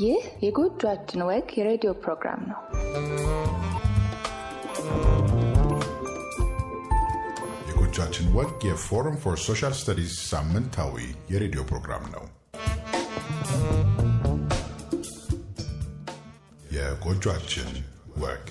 ይህ የጎጇችን ወግ የሬዲዮ ፕሮግራም ነው። የጎጇችን ወግ የፎረም ፎር ሶሻል ስተዲስ ሳምንታዊ የሬዲዮ ፕሮግራም ነው። የጎጇችን ወግ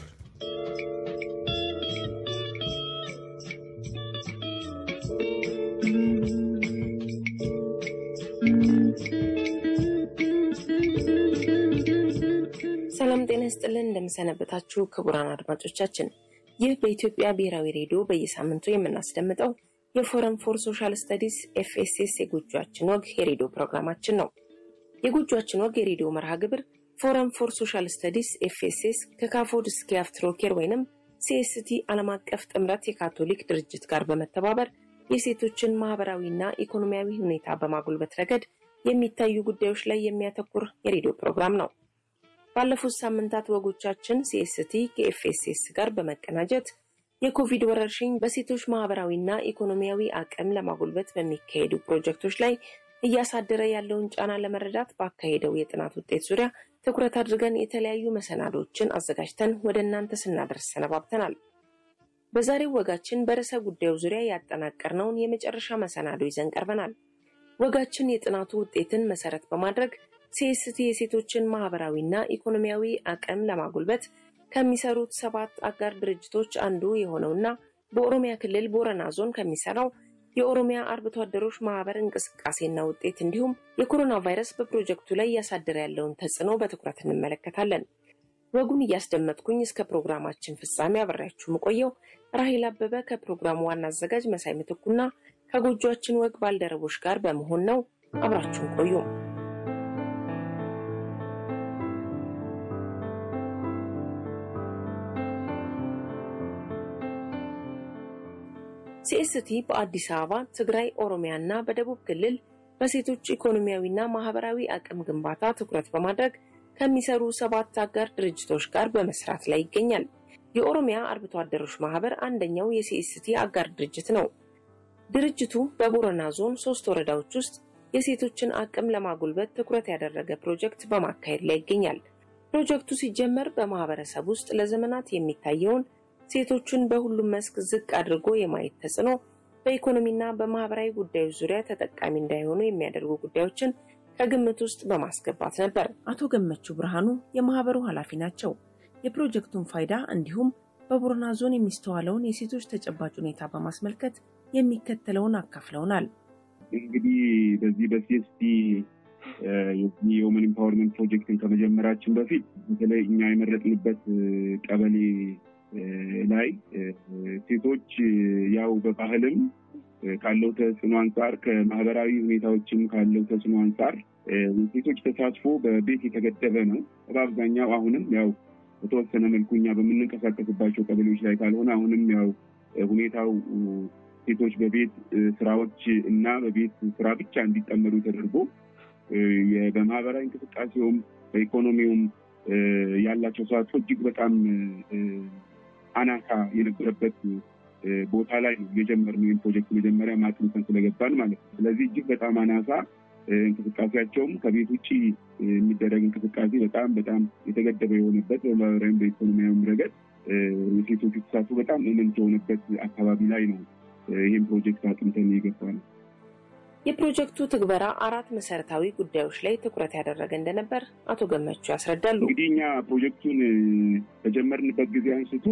ሰላም ጤና ይስጥልን። እንደምሰነበታችሁ ክቡራን አድማጮቻችን፣ ይህ በኢትዮጵያ ብሔራዊ ሬዲዮ በየሳምንቱ የምናስደምጠው የፎረም ፎር ሶሻል ስተዲስ ኤፍኤስኤስ የጎጇችን ወግ የሬዲዮ ፕሮግራማችን ነው። የጎጇችን ወግ የሬዲዮ መርሃ ግብር ፎረም ፎር ሶሻል ስተዲስ ኤፍኤስኤስ ከካፎድ እስከ አፍትሮኬር ወይንም ሲኤስቲ ዓለም አቀፍ ጥምረት የካቶሊክ ድርጅት ጋር በመተባበር የሴቶችን ማህበራዊና ኢኮኖሚያዊ ሁኔታ በማጎልበት ረገድ የሚታዩ ጉዳዮች ላይ የሚያተኩር የሬዲዮ ፕሮግራም ነው። ባለፉት ሳምንታት ወጎቻችን ሲኤስቲ ከኤፍኤስኤስ ጋር በመቀናጀት የኮቪድ ወረርሽኝ በሴቶች ማህበራዊና ኢኮኖሚያዊ አቅም ለማጎልበት በሚካሄዱ ፕሮጀክቶች ላይ እያሳደረ ያለውን ጫና ለመረዳት ባካሄደው የጥናት ውጤት ዙሪያ ትኩረት አድርገን የተለያዩ መሰናዶችን አዘጋጅተን ወደ እናንተ ስናደርስ ሰነባብተናል። በዛሬው ወጋችን በርዕሰ ጉዳዩ ዙሪያ ያጠናቀርነውን የመጨረሻ መሰናዶ ይዘን ቀርበናል። ወጋችን የጥናቱ ውጤትን መሰረት በማድረግ ሲኤስቲ የሴቶችን ማህበራዊና ኢኮኖሚያዊ አቅም ለማጎልበት ከሚሰሩት ሰባት አጋር ድርጅቶች አንዱ የሆነውና በኦሮሚያ ክልል ቦረና ዞን ከሚሰራው የኦሮሚያ አርብቶ አደሮች ማህበር እንቅስቃሴና ውጤት እንዲሁም የኮሮና ቫይረስ በፕሮጀክቱ ላይ እያሳደረ ያለውን ተጽዕኖ በትኩረት እንመለከታለን። ወጉን እያስደመጥኩኝ እስከ ፕሮግራማችን ፍጻሜ አብሬያችሁ የምቆየው ራሄል አበበ ከፕሮግራሙ ዋና አዘጋጅ መሳይ ምትኩና ከጎጇችን ወግ ባልደረቦች ጋር በመሆን ነው። አብራችሁን ቆዩ። ሲኤስቲ በአዲስ አበባ፣ ትግራይ፣ ኦሮሚያ እና በደቡብ ክልል በሴቶች ኢኮኖሚያዊና ማህበራዊ አቅም ግንባታ ትኩረት በማድረግ ከሚሰሩ ሰባት አጋር ድርጅቶች ጋር በመስራት ላይ ይገኛል። የኦሮሚያ አርብቶ አደሮች ማህበር አንደኛው የሲኤስቲ አጋር ድርጅት ነው። ድርጅቱ በቦረና ዞን ሶስት ወረዳዎች ውስጥ የሴቶችን አቅም ለማጎልበት ትኩረት ያደረገ ፕሮጀክት በማካሄድ ላይ ይገኛል። ፕሮጀክቱ ሲጀመር በማህበረሰብ ውስጥ ለዘመናት የሚታየውን ሴቶችን በሁሉም መስክ ዝቅ አድርጎ የማየት ተጽዕኖ በኢኮኖሚና በማህበራዊ ጉዳዮች ዙሪያ ተጠቃሚ እንዳይሆኑ የሚያደርጉ ጉዳዮችን ከግምት ውስጥ በማስገባት ነበር። አቶ ገመቹ ብርሃኑ የማህበሩ ኃላፊ ናቸው። የፕሮጀክቱን ፋይዳ እንዲሁም በቦረና ዞን የሚስተዋለውን የሴቶች ተጨባጭ ሁኔታ በማስመልከት የሚከተለውን አካፍለውናል። እንግዲህ በዚህ በሲኤስቲ የውመን ኢምፓወርመንት ፕሮጀክትን ከመጀመራችን በፊት በተለይ እኛ የመረጥንበት ቀበሌ ላይ ሴቶች ያው በባህልም ካለው ተጽዕኖ አንጻር ከማህበራዊ ሁኔታዎችም ካለው ተጽዕኖ አንጻር ሴቶች ተሳትፎ በቤት የተገደበ ነው። በአብዛኛው አሁንም ያው በተወሰነ መልኩ እኛ በምንንቀሳቀስባቸው ቀበሌዎች ላይ ካልሆነ አሁንም ያው ሁኔታው ሴቶች በቤት ስራዎች እና በቤት ስራ ብቻ እንዲጠመዱ ተደርጎ በማህበራዊ እንቅስቃሴውም በኢኮኖሚውም ያላቸው ተሳትፎ እጅግ በጣም አናሳ የነበረበት ቦታ ላይ ነው የጀመርነው ይህን ፕሮጀክት መጀመሪያ ማጥንተን ስለገባን ማለት ነው። ስለዚህ እጅግ በጣም አናሳ እንቅስቃሴያቸውም ከቤት ውጭ የሚደረግ እንቅስቃሴ በጣም በጣም የተገደበ የሆነበት በማህበራዊም በኢኮኖሚያዊም ረገድ የሴቶቹ ተሳትፎ በጣም እምንት የሆነበት አካባቢ ላይ ነው ይህን ፕሮጀክት አጥንተን የገባ ነው። የፕሮጀክቱ ትግበራ አራት መሰረታዊ ጉዳዮች ላይ ትኩረት ያደረገ እንደነበር አቶ ገመቹ ያስረዳሉ። እንግዲህ እኛ ፕሮጀክቱን ከጀመርንበት ጊዜ አንስቶ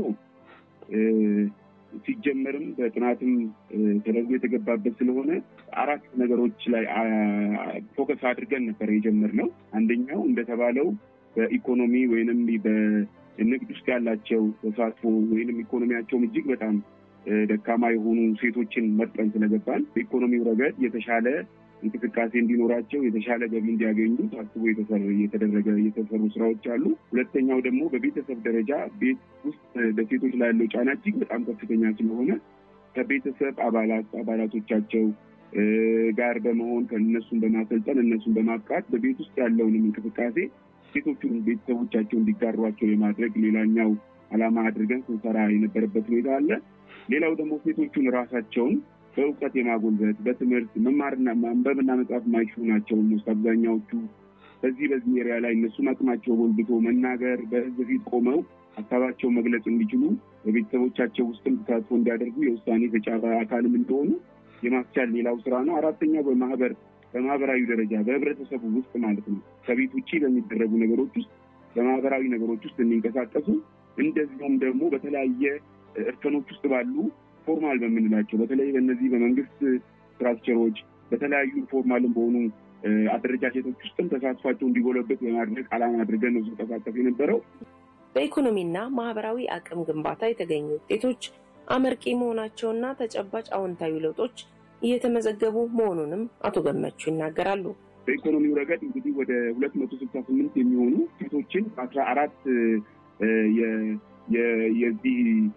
ሲጀመርም በጥናትም ተደርጎ የተገባበት ስለሆነ አራት ነገሮች ላይ ፎከስ አድርገን ነበር የጀመርነው። አንደኛው እንደተባለው በኢኮኖሚ ወይንም በንግድ ውስጥ ያላቸው ተሳትፎ ወይንም ኢኮኖሚያቸውም እጅግ በጣም ደካማ የሆኑ ሴቶችን መርጠን ስለገባን በኢኮኖሚው ረገድ የተሻለ እንቅስቃሴ እንዲኖራቸው የተሻለ ገቢ እንዲያገኙ ታስቦ የተደረገ የተሰሩ ስራዎች አሉ። ሁለተኛው ደግሞ በቤተሰብ ደረጃ ቤት ውስጥ በሴቶች ላይ ያለው ጫና እጅግ በጣም ከፍተኛ ስለሆነ ከቤተሰብ አባላት አባላቶቻቸው ጋር በመሆን ከእነሱን በማሰልጠን እነሱን በማብቃት በቤት ውስጥ ያለውንም እንቅስቃሴ ሴቶቹን ቤተሰቦቻቸው እንዲጋሯቸው የማድረግ ሌላኛው ዓላማ አድርገን ስንሰራ የነበረበት ሁኔታ አለ። ሌላው ደግሞ ሴቶቹን ራሳቸውን በእውቀት የማጎልበት በትምህርት መማርና ማንበብና መጻፍ የማይችሉ ናቸው። ስ አብዛኛዎቹ በዚህ በዚህ ኤሪያ ላይ እነሱም አቅማቸው ጎልብቶ መናገር በህዝብ ፊት ቆመው ሀሳባቸውን መግለጽ እንዲችሉ በቤተሰቦቻቸው ውስጥም ተሳትፎ እንዲያደርጉ የውሳኔ ሰጪ አካልም እንደሆኑ የማስቻል ሌላው ስራ ነው። አራተኛው በማህበር በማህበራዊ ደረጃ በህብረተሰቡ ውስጥ ማለት ነው ከቤት ውጭ በሚደረጉ ነገሮች ውስጥ በማህበራዊ ነገሮች ውስጥ እንዲንቀሳቀሱ እንደዚሁም ደግሞ በተለያየ እርከኖች ውስጥ ባሉ ፎርማል በምንላቸው በተለይ በእነዚህ በመንግስት ስትራክቸሮች በተለያዩ ፎርማልም በሆኑ አደረጃጀቶች ውስጥም ተሳትፏቸው እንዲጎለበት በማድረግ ዓላማ አድርገን ነው ስንቀሳቀፍ የነበረው። በኢኮኖሚና ማህበራዊ አቅም ግንባታ የተገኙ ውጤቶች አመርቂ መሆናቸውና ተጨባጭ አዎንታዊ ለውጦች እየተመዘገቡ መሆኑንም አቶ ገመቹ ይናገራሉ። በኢኮኖሚው ረገድ እንግዲህ ወደ ሁለት መቶ ስልሳ ስምንት የሚሆኑ ሴቶችን አስራ አራት የዚህ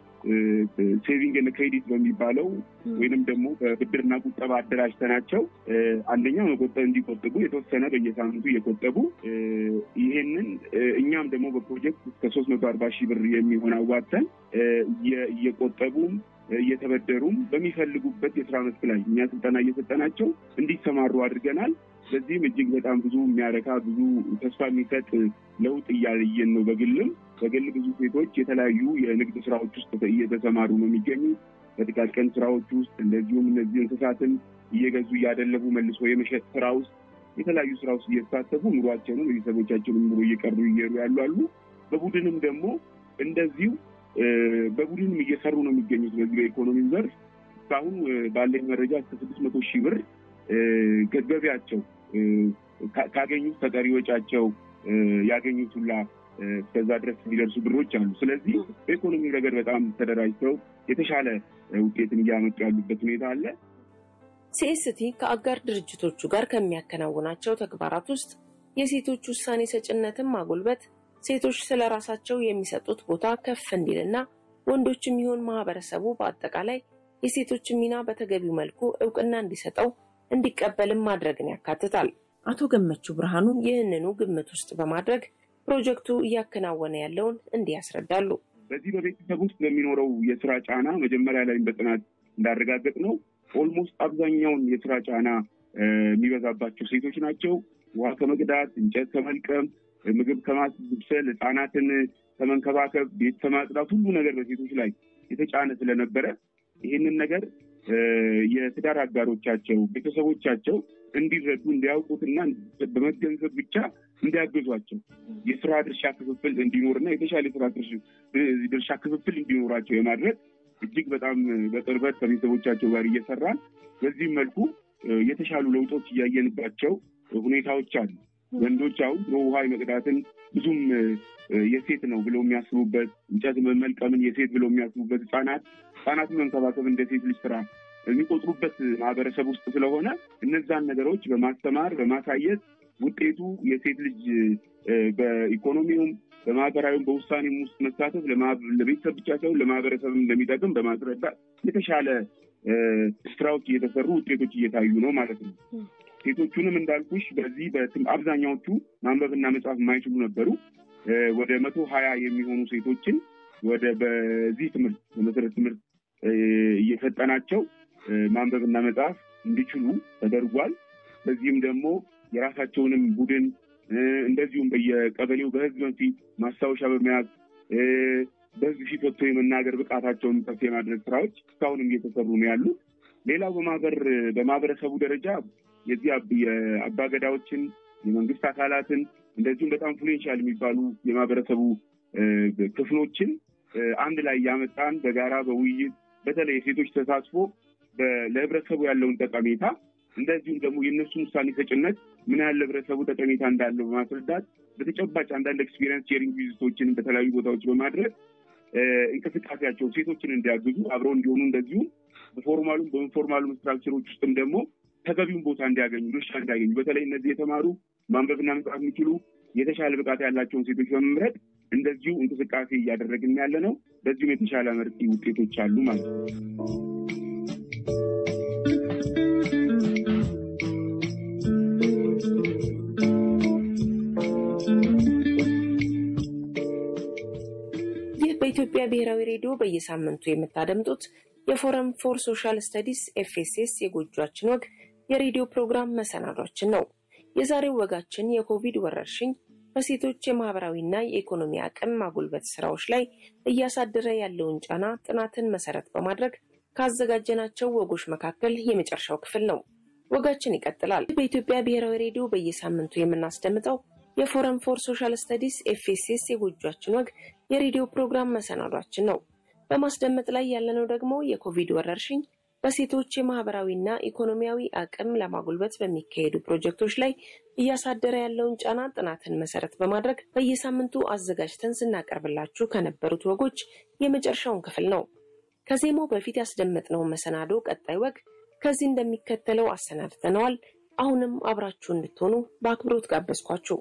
ሴቪንግ ን ክሬዲት በሚባለው ወይንም ደግሞ በብድርና ቁጠባ አደራጅተናቸው አንደኛው መቆጠብ እንዲቆጥቡ የተወሰነ በየሳምንቱ እየቆጠቡ ይሄንን እኛም ደግሞ በፕሮጀክት እስከ ሶስት መቶ አርባ ሺህ ብር የሚሆን አዋጥተን እየቆጠቡም እየተበደሩም በሚፈልጉበት የስራ መስክ ላይ እኛ ስልጠና እየሰጠናቸው እንዲሰማሩ አድርገናል። በዚህም እጅግ በጣም ብዙ የሚያረካ ብዙ ተስፋ የሚሰጥ ለውጥ እያየን ነው። በግልም በግል ብዙ ሴቶች የተለያዩ የንግድ ስራዎች ውስጥ እየተሰማሩ ነው የሚገኙ በጥቃቅን ስራዎች ውስጥ እንደዚሁም እነዚህ እንስሳትን እየገዙ እያደለቡ መልሶ የመሸጥ ስራ ውስጥ የተለያዩ ስራ ውስጥ እየተሳተፉ ኑሯቸውንም ቤተሰቦቻቸውን ኑሮ እየቀሩ እየሩ ያሉ አሉ። በቡድንም ደግሞ እንደዚሁ በቡድንም እየሰሩ ነው የሚገኙት። በዚህ በኢኮኖሚው ዘርፍ እስካሁን ባለኝ መረጃ እስከ ስድስት መቶ ሺህ ብር ገቢያቸው ካገኙት ከቀሪ ወጪያቸው ያገኙት ሁላ እስከዛ ድረስ የሚደርሱ ብሮች አሉ። ስለዚህ በኢኮኖሚ ረገድ በጣም ተደራጅተው የተሻለ ውጤትን እያመጡ ያሉበት ሁኔታ አለ። ሲኤስቲ ከአጋር ድርጅቶቹ ጋር ከሚያከናውናቸው ተግባራት ውስጥ የሴቶች ውሳኔ ሰጭነትን ማጎልበት፣ ሴቶች ስለ ራሳቸው የሚሰጡት ቦታ ከፍ እንዲልና ወንዶችም ይሁን ማህበረሰቡ በአጠቃላይ የሴቶችን ሚና በተገቢው መልኩ እውቅና እንዲሰጠው እንዲቀበልም ማድረግን ያካትታል። አቶ ገመቹ ብርሃኑ ይህንኑ ግምት ውስጥ በማድረግ ፕሮጀክቱ እያከናወነ ያለውን እንዲህ ያስረዳሉ። በዚህ በቤተሰብ ውስጥ በሚኖረው የስራ ጫና መጀመሪያ ላይ በጥናት እንዳረጋገጥ ነው ኦልሞስት አብዛኛውን የስራ ጫና የሚበዛባቸው ሴቶች ናቸው። ውሃ ከመቅዳት፣ እንጨት ከመልቀም፣ ምግብ ከማብሰል፣ ህጻናትን ከመንከባከብ፣ ቤት ከማጽዳት ሁሉ ነገር በሴቶች ላይ የተጫነ ስለነበረ ይህንን ነገር የትዳር አጋሮቻቸው ቤተሰቦቻቸው እንዲረዱ እንዲያውቁትና በመገንዘብ ብቻ እንዲያገዟቸው የስራ ድርሻ ክፍፍል እንዲኖርና የተሻለ የስራ ድርሻ ክፍፍል እንዲኖራቸው የማድረግ እጅግ በጣም በቅርበት ከቤተሰቦቻቸው ጋር እየሰራን በዚህም መልኩ የተሻሉ ለውጦች እያየንባቸው ሁኔታዎች አሉ። ወንዶች አሁን ውሃ የመቅዳትን ብዙም የሴት ነው ብለው የሚያስቡበት እንጨት መልቀምን የሴት ብለው የሚያስቡበት ህጻናት ህጻናትን መንከባከብ እንደ ሴት ልጅ ስራ የሚቆጥሩበት ማህበረሰብ ውስጥ ስለሆነ እነዛን ነገሮች በማስተማር በማሳየት ውጤቱ የሴት ልጅ በኢኮኖሚውም በማህበራዊም በውሳኔም ውስጥ መሳተፍ ለቤተሰብ ብቻ ሳይሆን ለማህበረሰብም እንደሚጠቅም በማስረዳት የተሻለ ስራዎች እየተሰሩ ውጤቶች እየታዩ ነው ማለት ነው። ሴቶቹንም እንዳልኩሽ በዚህ አብዛኛዎቹ ማንበብና መጻፍ የማይችሉ ነበሩ። ወደ መቶ ሀያ የሚሆኑ ሴቶችን ወደ በዚህ ትምህርት በመሰረት ትምህርት እየሰጠናቸው ማንበብና መጻፍ እንዲችሉ ተደርጓል። በዚህም ደግሞ የራሳቸውንም ቡድን እንደዚሁም በየቀበሌው በህዝብ ፊት ማስታወሻ በመያዝ በህዝብ ፊት ወጥቶ የመናገር ብቃታቸውን ከፍ የማድረግ ስራዎች እስካሁንም እየተሰሩ ነው ያሉት። ሌላው በማህበር በማህበረሰቡ ደረጃ የዚህ የአባገዳዎችን የመንግስት አካላትን እንደዚሁም በጣም ኢንፍሉዌንሻል የሚባሉ የማህበረሰቡ ክፍሎችን አንድ ላይ ያመጣን በጋራ በውይይት በተለይ የሴቶች ተሳትፎ ለህብረተሰቡ ያለውን ጠቀሜታ እንደዚሁም ደግሞ የእነሱን ውሳኔ ሰጭነት ምን ያህል ለህብረተሰቡ ጠቀሜታ እንዳለው በማስረዳት በተጨባጭ አንዳንድ ኤክስፒሪየንስ ሼሪንግ ቪዚቶችን በተለያዩ ቦታዎች በማድረግ እንቅስቃሴያቸው ሴቶችን እንዲያግዙ አብረው እንዲሆኑ እንደዚሁም በፎርማሉም በኢንፎርማሉም ስትራክቸሮች ውስጥም ደግሞ ተገቢውን ቦታ እንዲያገኙ ድርሻ እንዲያገኙ በተለይ እነዚህ የተማሩ ማንበብና መጻፍ የሚችሉ የተሻለ ብቃት ያላቸውን ሴቶች በመምረጥ እንደዚሁ እንቅስቃሴ እያደረግን ያለ ነው። በዚሁም የተሻለ መርቂ ውጤቶች አሉ ማለት ነው። ይህ በኢትዮጵያ ብሔራዊ ሬዲዮ በየሳምንቱ የምታደምጡት የፎረም ፎር ሶሻል ስተዲስ ኤፍኤስኤስ የጎጇችን ወግ የሬዲዮ ፕሮግራም መሰናዷችን ነው። የዛሬው ወጋችን የኮቪድ ወረርሽኝ በሴቶች የማህበራዊና የኢኮኖሚ አቅም ማጎልበት ስራዎች ላይ እያሳደረ ያለውን ጫና ጥናትን መሰረት በማድረግ ካዘጋጀናቸው ወጎች መካከል የመጨረሻው ክፍል ነው። ወጋችን ይቀጥላል። በኢትዮጵያ ብሔራዊ ሬዲዮ በየሳምንቱ የምናስደምጠው የፎረም ፎር ሶሻል ስተዲስ ኤፍኤስኤስ የጎጇችን ወግ የሬዲዮ ፕሮግራም መሰናዷችን ነው። በማስደመጥ ላይ ያለነው ደግሞ የኮቪድ ወረርሽኝ በሴቶች የማህበራዊና ኢኮኖሚያዊ አቅም ለማጎልበት በሚካሄዱ ፕሮጀክቶች ላይ እያሳደረ ያለውን ጫና ጥናትን መሰረት በማድረግ በየሳምንቱ አዘጋጅተን ስናቀርብላችሁ ከነበሩት ወጎች የመጨረሻውን ክፍል ነው። ከዜማው በፊት ያስደመጥነውን መሰናዶ ቀጣይ ወግ ከዚህ እንደሚከተለው አሰናድተነዋል። አሁንም አብራችሁ እንድትሆኑ በአክብሮት ጋበዝኳችሁ።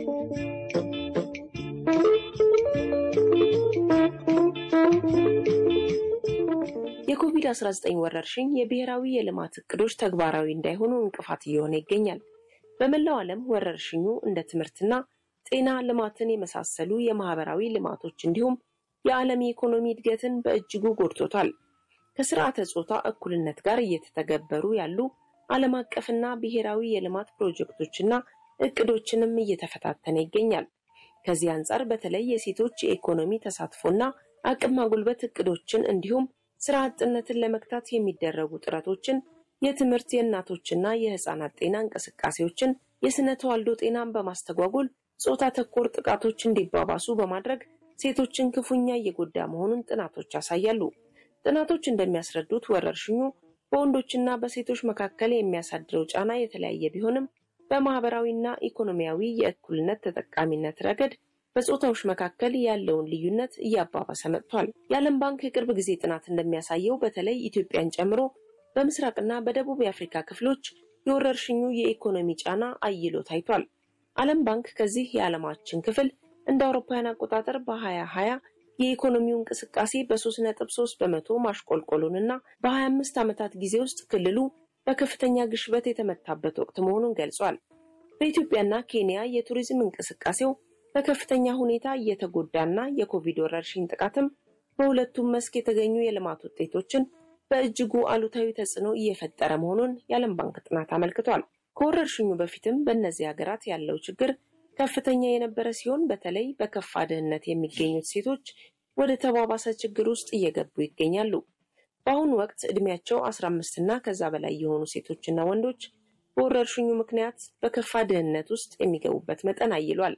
የኮቪድ-19 ወረርሽኝ የብሔራዊ የልማት እቅዶች ተግባራዊ እንዳይሆኑ እንቅፋት እየሆነ ይገኛል። በመላው ዓለም ወረርሽኙ እንደ ትምህርትና ጤና ልማትን የመሳሰሉ የማህበራዊ ልማቶች እንዲሁም የዓለም የኢኮኖሚ እድገትን በእጅጉ ጎድቶታል። ከስርዓተ ጾታ እኩልነት ጋር እየተተገበሩ ያሉ ዓለም አቀፍና ብሔራዊ የልማት ፕሮጀክቶችና እቅዶችንም እየተፈታተነ ይገኛል። ከዚህ አንጻር በተለይ የሴቶች የኢኮኖሚ ተሳትፎና አቅም ማጉልበት እቅዶችን እንዲሁም ስራ አጥነትን ለመግታት የሚደረጉ ጥረቶችን፣ የትምህርት የእናቶችና የህፃናት ጤና እንቅስቃሴዎችን፣ የስነ ተዋልዶ ጤናን በማስተጓጎል ጾታ ተኮር ጥቃቶች እንዲባባሱ በማድረግ ሴቶችን ክፉኛ እየጎዳ መሆኑን ጥናቶች ያሳያሉ። ጥናቶች እንደሚያስረዱት ወረርሽኙ በወንዶችና በሴቶች መካከል የሚያሳድረው ጫና የተለያየ ቢሆንም በማህበራዊና ኢኮኖሚያዊ የእኩልነት ተጠቃሚነት ረገድ በጾታዎች መካከል ያለውን ልዩነት እያባባሰ መጥቷል። የዓለም ባንክ የቅርብ ጊዜ ጥናት እንደሚያሳየው በተለይ ኢትዮጵያን ጨምሮ በምስራቅና በደቡብ የአፍሪካ ክፍሎች የወረርሽኙ የኢኮኖሚ ጫና አይሎ ታይቷል። ዓለም ባንክ ከዚህ የዓለማችን ክፍል እንደ አውሮፓውያን አቆጣጠር በ2020 የኢኮኖሚው እንቅስቃሴ በ3.3 በመቶ ማሽቆልቆሉንና በ25 ዓመታት ጊዜ ውስጥ ክልሉ በከፍተኛ ግሽበት የተመታበት ወቅት መሆኑን ገልጿል። በኢትዮጵያና ኬንያ የቱሪዝም እንቅስቃሴው በከፍተኛ ሁኔታ እየተጎዳና የኮቪድ ወረርሽኝ ጥቃትም በሁለቱም መስክ የተገኙ የልማት ውጤቶችን በእጅጉ አሉታዊ ተጽዕኖ እየፈጠረ መሆኑን የዓለም ባንክ ጥናት አመልክቷል። ከወረርሽኙ በፊትም በእነዚህ ሀገራት ያለው ችግር ከፍተኛ የነበረ ሲሆን በተለይ በከፋ ድህነት የሚገኙት ሴቶች ወደ ተባባሰ ችግር ውስጥ እየገቡ ይገኛሉ። በአሁኑ ወቅት ዕድሜያቸው 15 እና ከዛ በላይ የሆኑ ሴቶችና ወንዶች በወረርሽኙ ምክንያት በከፋ ድህነት ውስጥ የሚገቡበት መጠን አይሏል።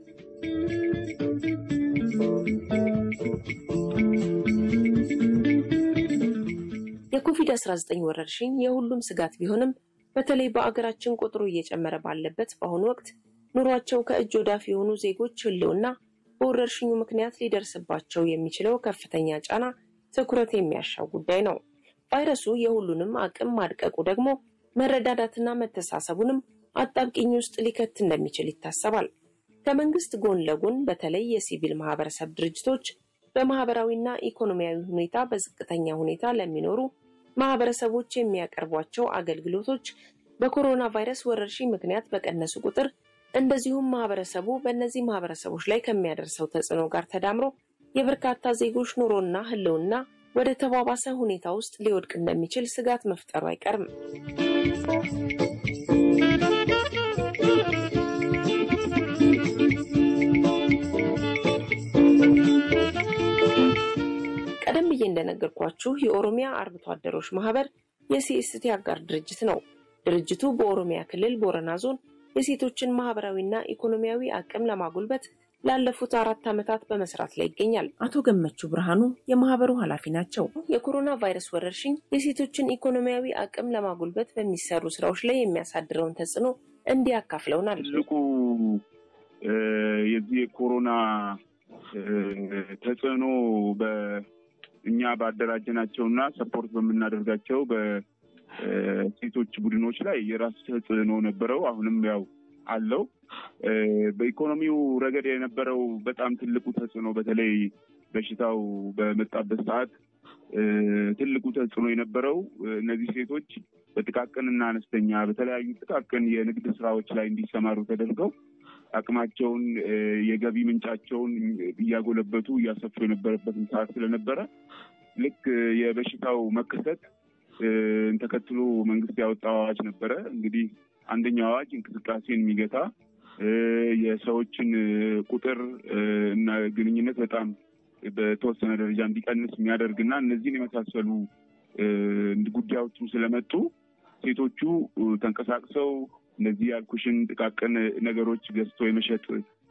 የኮቪድ-19 ወረርሽኝ የሁሉም ስጋት ቢሆንም በተለይ በአገራችን ቁጥሩ እየጨመረ ባለበት በአሁኑ ወቅት ኑሯቸው ከእጅ ወዳፍ የሆኑ ዜጎች ሕልውና በወረርሽኙ ምክንያት ሊደርስባቸው የሚችለው ከፍተኛ ጫና ትኩረት የሚያሻው ጉዳይ ነው። ቫይረሱ የሁሉንም አቅም ማድቀቁ ደግሞ መረዳዳትና መተሳሰቡንም አጣብቂኝ ውስጥ ሊከት እንደሚችል ይታሰባል። ከመንግስት ጎን ለጎን በተለይ የሲቪል ማህበረሰብ ድርጅቶች በማህበራዊና ኢኮኖሚያዊ ሁኔታ በዝቅተኛ ሁኔታ ለሚኖሩ ማህበረሰቦች የሚያቀርቧቸው አገልግሎቶች በኮሮና ቫይረስ ወረርሽኝ ምክንያት በቀነሱ ቁጥር እንደዚሁም ማህበረሰቡ በእነዚህ ማህበረሰቦች ላይ ከሚያደርሰው ተጽዕኖ ጋር ተዳምሮ የበርካታ ዜጎች ኑሮና ህልውና ወደ ተባባሰ ሁኔታ ውስጥ ሊወድቅ እንደሚችል ስጋት መፍጠሩ አይቀርም። ቀደም ብዬ እንደነገርኳችሁ የኦሮሚያ አርብቶ አደሮች ማህበር የሲኤስቲ አጋር ድርጅት ነው። ድርጅቱ በኦሮሚያ ክልል ቦረና ዞን የሴቶችን ማህበራዊና ኢኮኖሚያዊ አቅም ለማጎልበት ላለፉት አራት ዓመታት በመስራት ላይ ይገኛል። አቶ ገመቹ ብርሃኑ የማህበሩ ኃላፊ ናቸው። የኮሮና ቫይረስ ወረርሽኝ የሴቶችን ኢኮኖሚያዊ አቅም ለማጎልበት በሚሰሩ ስራዎች ላይ የሚያሳድረውን ተጽዕኖ እንዲህ አካፍለውናል። ትልቁ የዚህ የኮሮና ተጽዕኖ በእኛ ባደራጀናቸውና ሰፖርት በምናደርጋቸው በሴቶች ቡድኖች ላይ የራሱ ተጽዕኖ ነበረው። አሁንም ያው አለው። በኢኮኖሚው ረገድ የነበረው በጣም ትልቁ ተጽዕኖ በተለይ በሽታው በመጣበት ሰዓት ትልቁ ተጽዕኖ የነበረው እነዚህ ሴቶች በጥቃቅንና አነስተኛ በተለያዩ ጥቃቅን የንግድ ስራዎች ላይ እንዲሰማሩ ተደርገው አቅማቸውን የገቢ ምንጫቸውን እያጎለበቱ እያሰፉ የነበረበትን ሰዓት ስለነበረ ልክ የበሽታው መከሰት ተከትሎ መንግስት ያወጣው አዋጅ ነበረ። እንግዲህ አንደኛው አዋጅ እንቅስቃሴን የሚገታ የሰዎችን ቁጥር እና ግንኙነት በጣም በተወሰነ ደረጃ እንዲቀንስ የሚያደርግ እና እነዚህን የመሳሰሉ ጉዳዮችም ስለመጡ ሴቶቹ ተንቀሳቅሰው እነዚህ ያልኩሽን ጥቃቅን ነገሮች ገዝቶ የመሸጥ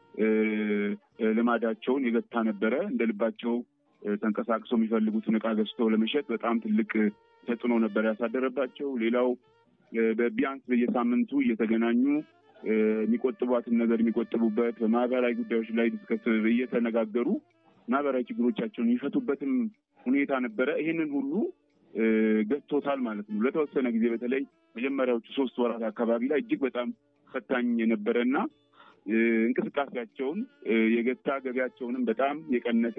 ልማዳቸውን የገታ ነበረ። እንደ ልባቸው ተንቀሳቅሰው የሚፈልጉትን እቃ ገዝተው ለመሸጥ በጣም ትልቅ ተጽዕኖ ነበር ያሳደረባቸው። ሌላው በቢያንስ በየሳምንቱ እየተገናኙ የሚቆጥቧትን ነገር የሚቆጥቡበት በማህበራዊ ጉዳዮች ላይ ዲስከስ እየተነጋገሩ ማህበራዊ ችግሮቻቸውን የሚፈቱበትም ሁኔታ ነበረ። ይህንን ሁሉ ገጥቶታል ማለት ነው። ለተወሰነ ጊዜ በተለይ መጀመሪያዎቹ ሶስት ወራት አካባቢ ላይ እጅግ በጣም ፈታኝ የነበረ እና እንቅስቃሴያቸውን የገታ ገቢያቸውንም በጣም የቀነሰ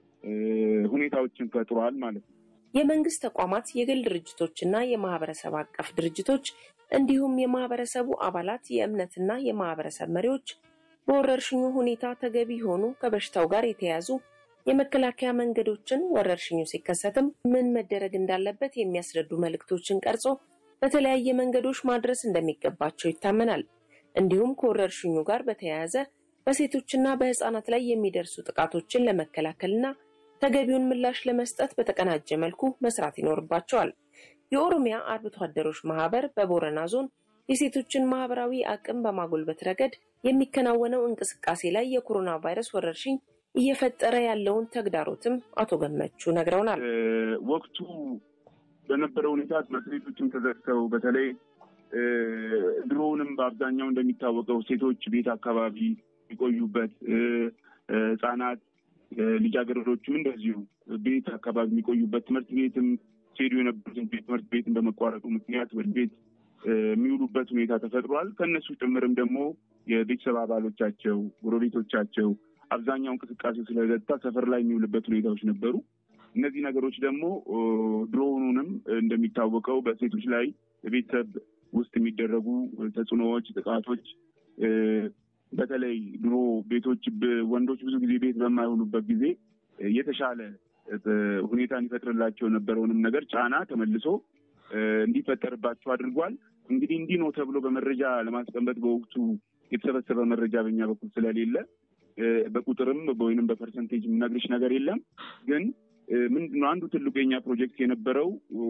ሁኔታዎችን ፈጥሯል ማለት ነው። የመንግስት ተቋማት፣ የግል ድርጅቶችና የማህበረሰብ አቀፍ ድርጅቶች እንዲሁም የማህበረሰቡ አባላት፣ የእምነትና የማህበረሰብ መሪዎች በወረርሽኙ ሁኔታ ተገቢ የሆኑ ከበሽታው ጋር የተያያዙ የመከላከያ መንገዶችን ወረርሽኙ ሲከሰትም ምን መደረግ እንዳለበት የሚያስረዱ መልእክቶችን ቀርጾ በተለያየ መንገዶች ማድረስ እንደሚገባቸው ይታመናል። እንዲሁም ከወረርሽኙ ጋር በተያያዘ በሴቶችና በህፃናት ላይ የሚደርሱ ጥቃቶችን ለመከላከልና ተገቢውን ምላሽ ለመስጠት በተቀናጀ መልኩ መስራት ይኖርባቸዋል። የኦሮሚያ አርብቶ አደሮች ማህበር በቦረና ዞን የሴቶችን ማህበራዊ አቅም በማጎልበት ረገድ የሚከናወነው እንቅስቃሴ ላይ የኮሮና ቫይረስ ወረርሽኝ እየፈጠረ ያለውን ተግዳሮትም አቶ ገመቹ ነግረውናል። ወቅቱ በነበረው ሁኔታ ትምህርት ቤቶችም ተዘግተው በተለይ ድሮውንም በአብዛኛው እንደሚታወቀው ሴቶች ቤት አካባቢ የሚቆዩበት ህጻናት ልጃገረዶችም እንደዚሁ ቤት አካባቢ የሚቆዩበት ትምህርት ቤትም ሲሄዱ የነበሩትን ትምህርት ቤትን በመቋረጡ ምክንያት ወደ ቤት የሚውሉበት ሁኔታ ተፈጥሯል። ከእነሱ ጭምርም ደግሞ የቤተሰብ አባሎቻቸው፣ ጎረቤቶቻቸው አብዛኛው እንቅስቃሴው ስለገታ ሰፈር ላይ የሚውልበት ሁኔታዎች ነበሩ። እነዚህ ነገሮች ደግሞ ድሮውኑንም እንደሚታወቀው በሴቶች ላይ በቤተሰብ ውስጥ የሚደረጉ ተጽዕኖዎች፣ ጥቃቶች በተለይ ድሮ ቤቶች ወንዶች ብዙ ጊዜ ቤት በማይሆኑበት ጊዜ የተሻለ ሁኔታን ይፈጥርላቸው የነበረውንም ነገር ጫና ተመልሶ እንዲፈጠርባቸው አድርጓል። እንግዲህ እንዲህ ነው ተብሎ በመረጃ ለማስቀመጥ በወቅቱ የተሰበሰበ መረጃ በኛ በኩል ስለሌለ በቁጥርም ወይንም በፐርሰንቴጅ የምነግርሽ ነገር የለም። ግን ምንድነው አንዱ ትልቁ የኛ ፕሮጀክት የነበረው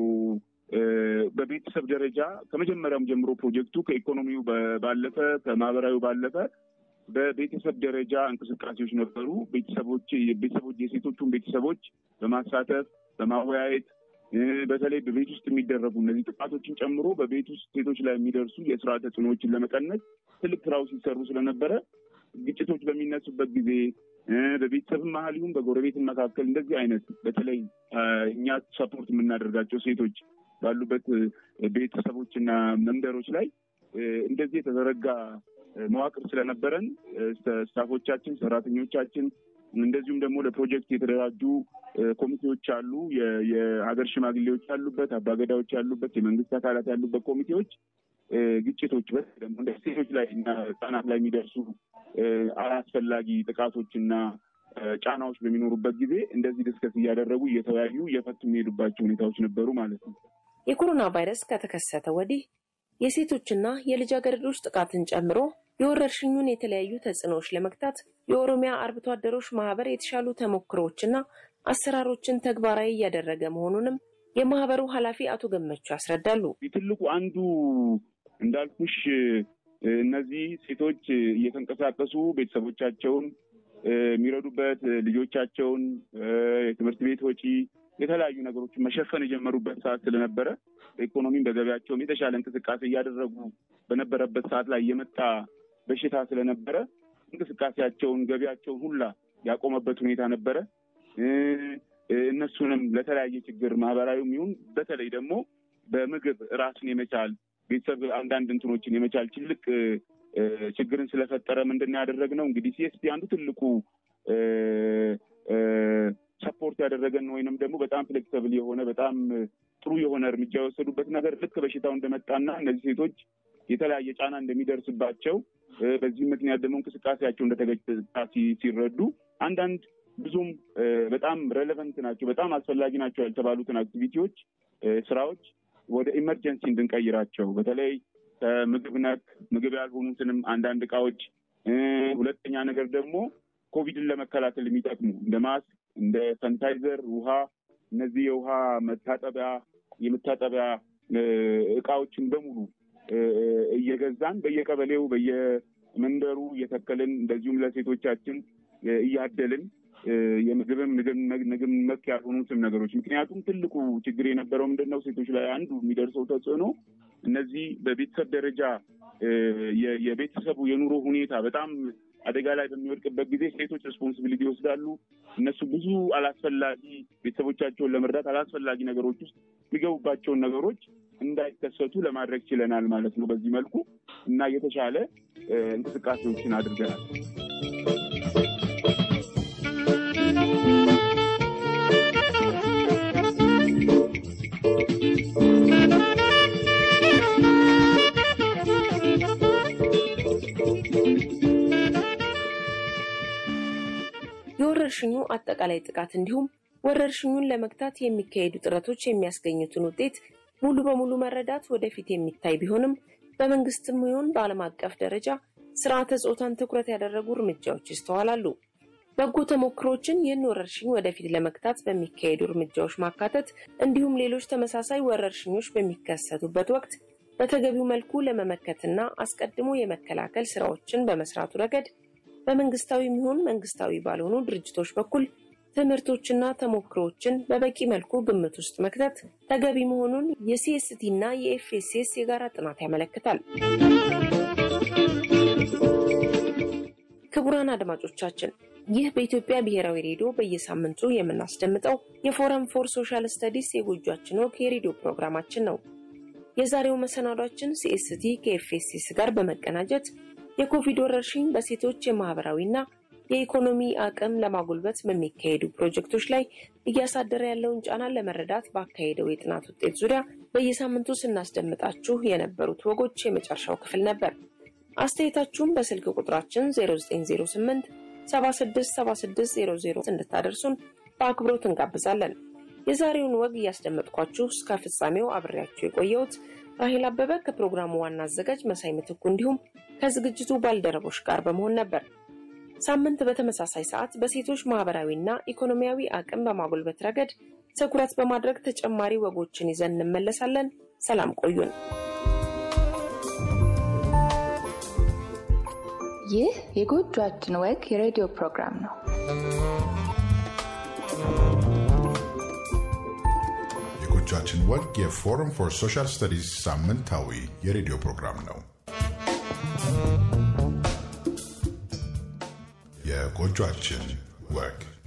በቤተሰብ ደረጃ ከመጀመሪያውም ጀምሮ ፕሮጀክቱ ከኢኮኖሚው ባለፈ ከማህበራዊ ባለፈ በቤተሰብ ደረጃ እንቅስቃሴዎች ነበሩ። ቤተሰቦች ቤተሰቦች የሴቶቹን ቤተሰቦች በማሳተፍ በማወያየት በተለይ በቤት ውስጥ የሚደረጉ እነዚህ ጥቃቶችን ጨምሮ በቤት ውስጥ ሴቶች ላይ የሚደርሱ የስራ ተጽዕኖዎችን ለመቀነስ ትልቅ ስራዎች ሲሰሩ ስለነበረ ግጭቶች በሚነሱበት ጊዜ በቤተሰብ መሀል ይሁን በጎረቤት መካከል እንደዚህ አይነት በተለይ እኛ ሰፖርት የምናደርጋቸው ሴቶች ባሉበት ቤተሰቦችና መንደሮች ላይ እንደዚህ የተዘረጋ መዋቅር ስለነበረን ስታፎቻችን፣ ሰራተኞቻችን እንደዚሁም ደግሞ ለፕሮጀክት የተደራጁ ኮሚቴዎች አሉ። የሀገር ሽማግሌዎች ያሉበት፣ አባገዳዎች ያሉበት፣ የመንግስት አካላት ያሉበት ኮሚቴዎች ግጭቶች በተለይ ደግሞ እንደ ሴቶች ላይ እና ህጻናት ላይ የሚደርሱ አላስፈላጊ ጥቃቶች እና ጫናዎች በሚኖሩበት ጊዜ እንደዚህ ድስከስ እያደረጉ እየተወያዩ እየፈቱ የሚሄዱባቸው ሁኔታዎች ነበሩ ማለት ነው። የኮሮና ቫይረስ ከተከሰተ ወዲህ የሴቶችና የልጃገረዶች ጥቃትን ጨምሮ የወረርሽኙን የተለያዩ ተጽዕኖዎች ለመግታት የኦሮሚያ አርብቶ አደሮች ማህበር የተሻሉ ተሞክሮዎችና አሰራሮችን ተግባራዊ እያደረገ መሆኑንም የማህበሩ ኃላፊ አቶ ገመቹ ያስረዳሉ። ትልቁ አንዱ እንዳልኩሽ እነዚህ ሴቶች እየተንቀሳቀሱ ቤተሰቦቻቸውን የሚረዱበት ልጆቻቸውን የትምህርት ቤት ወጪ የተለያዩ ነገሮችን መሸፈን የጀመሩበት ሰዓት ስለነበረ በኢኮኖሚም በገበያቸውም የተሻለ እንቅስቃሴ እያደረጉ በነበረበት ሰዓት ላይ የመጣ በሽታ ስለነበረ እንቅስቃሴያቸውን ገቢያቸውን ሁላ ያቆመበት ሁኔታ ነበረ። እነሱንም ለተለያየ ችግር ማህበራዊም ይሁን በተለይ ደግሞ በምግብ ራስን የመቻል ቤተሰብ አንዳንድ እንትኖችን የመቻል ትልቅ ችግርን ስለፈጠረ ምንድን ያደረግነው እንግዲህ ሲኤስፒ አንዱ ትልቁ ሰፖርት ያደረገን ወይንም ደግሞ በጣም ፍሌክሰብል የሆነ በጣም ጥሩ የሆነ እርምጃ የወሰዱበት ነገር ልክ በሽታው እንደመጣና እነዚህ ሴቶች የተለያየ ጫና እንደሚደርስባቸው በዚህ ምክንያት ደግሞ እንቅስቃሴያቸው እንደተገታ ሲረዱ አንዳንድ ብዙም በጣም ሬሌቨንት ናቸው፣ በጣም አስፈላጊ ናቸው ያልተባሉትን አክቲቪቲዎች፣ ስራዎች ወደ ኢመርጀንሲ እንድንቀይራቸው በተለይ ከምግብ ነክ ምግብ ያልሆኑትንም አንዳንድ እቃዎች፣ ሁለተኛ ነገር ደግሞ ኮቪድን ለመከላከል የሚጠቅሙ እንደ ማስክ፣ እንደ ሳኒታይዘር፣ ውሃ እነዚህ የውሃ መታጠቢያ የመታጠቢያ እቃዎችን በሙሉ እየገዛን በየቀበሌው በየመንደሩ እየተከልን እንደዚሁም ለሴቶቻችን እያደልን የምግብም ምግብ ነክ ያልሆኑትም ነገሮች ምክንያቱም ትልቁ ችግር የነበረው ምንድን ነው? ሴቶች ላይ አንዱ የሚደርሰው ተጽዕኖ እነዚህ በቤተሰብ ደረጃ የቤተሰቡ የኑሮ ሁኔታ በጣም አደጋ ላይ በሚወድቅበት ጊዜ ሴቶች ሬስፖንሲቢሊቲ ይወስዳሉ። እነሱ ብዙ አላስፈላጊ ቤተሰቦቻቸውን ለመርዳት አላስፈላጊ ነገሮች ውስጥ የሚገቡባቸውን ነገሮች እንዳይከሰቱ ለማድረግ ችለናል ማለት ነው። በዚህ መልኩ እና የተሻለ እንቅስቃሴዎችን አድርገናል። የወረርሽኙ አጠቃላይ ጥቃት እንዲሁም ወረርሽኙን ለመግታት የሚካሄዱ ጥረቶች የሚያስገኙትን ውጤት ሙሉ በሙሉ መረዳት ወደፊት የሚታይ ቢሆንም በመንግስትም ይሁን በዓለም አቀፍ ደረጃ ስርዓተ ጾታን ትኩረት ያደረጉ እርምጃዎች ይስተዋላሉ። በጎ ተሞክሮችን ይህን ወረርሽኝ ወደፊት ለመግታት በሚካሄዱ እርምጃዎች ማካተት እንዲሁም ሌሎች ተመሳሳይ ወረርሽኞች በሚከሰቱበት ወቅት በተገቢው መልኩ ለመመከትና አስቀድሞ የመከላከል ስራዎችን በመስራቱ ረገድ በመንግስታዊ የሚሆን መንግስታዊ ባልሆኑ ድርጅቶች በኩል ትምህርቶችና ተሞክሮዎችን በበቂ መልኩ ግምት ውስጥ መክተት ተገቢ መሆኑን የሲኤስቲ እና የኤፍኤስኤስ የጋራ ጥናት ያመለክታል። ክቡራን አድማጮቻችን ይህ በኢትዮጵያ ብሔራዊ ሬዲዮ በየሳምንቱ የምናስደምጠው የፎረም ፎር ሶሻል ስተዲስ የጎጇችን ወግ የሬዲዮ ፕሮግራማችን ነው። የዛሬው መሰናዷችን ሲኤስቲ ከኤፍኤስኤስ ጋር በመቀናጀት የኮቪድ ወረርሽኝ በሴቶች የማህበራዊና የኢኮኖሚ አቅም ለማጎልበት በሚካሄዱ ፕሮጀክቶች ላይ እያሳደረ ያለውን ጫና ለመረዳት ባካሄደው የጥናት ውጤት ዙሪያ በየሳምንቱ ስናስደምጣችሁ የነበሩት ወጎች የመጨረሻው ክፍል ነበር። አስተያየታችሁን በስልክ ቁጥራችን 0908 767600 እንድታደርሱን በአክብሮት እንጋብዛለን። የዛሬውን ወግ እያስደመጥኳችሁ እስከ ፍጻሜው አብሬያችሁ የቆየሁት ራሄል አበበ ከፕሮግራሙ ዋና አዘጋጅ መሳይ ምትኩ እንዲሁም ከዝግጅቱ ባልደረቦች ጋር በመሆን ነበር። ሳምንት በተመሳሳይ ሰዓት በሴቶች ማህበራዊና ኢኮኖሚያዊ አቅም በማጎልበት ረገድ ትኩረት በማድረግ ተጨማሪ ወጎችን ይዘን እንመለሳለን። ሰላም ቆዩን። ይህ የጎጇችን ወግ የሬዲዮ ፕሮግራም ነው። የጎጇችን ወግ የፎረም ፎር ሶሻል ስተዲስ ሳምንታዊ የሬዲዮ ፕሮግራም ነው። የጎጇችን ወግ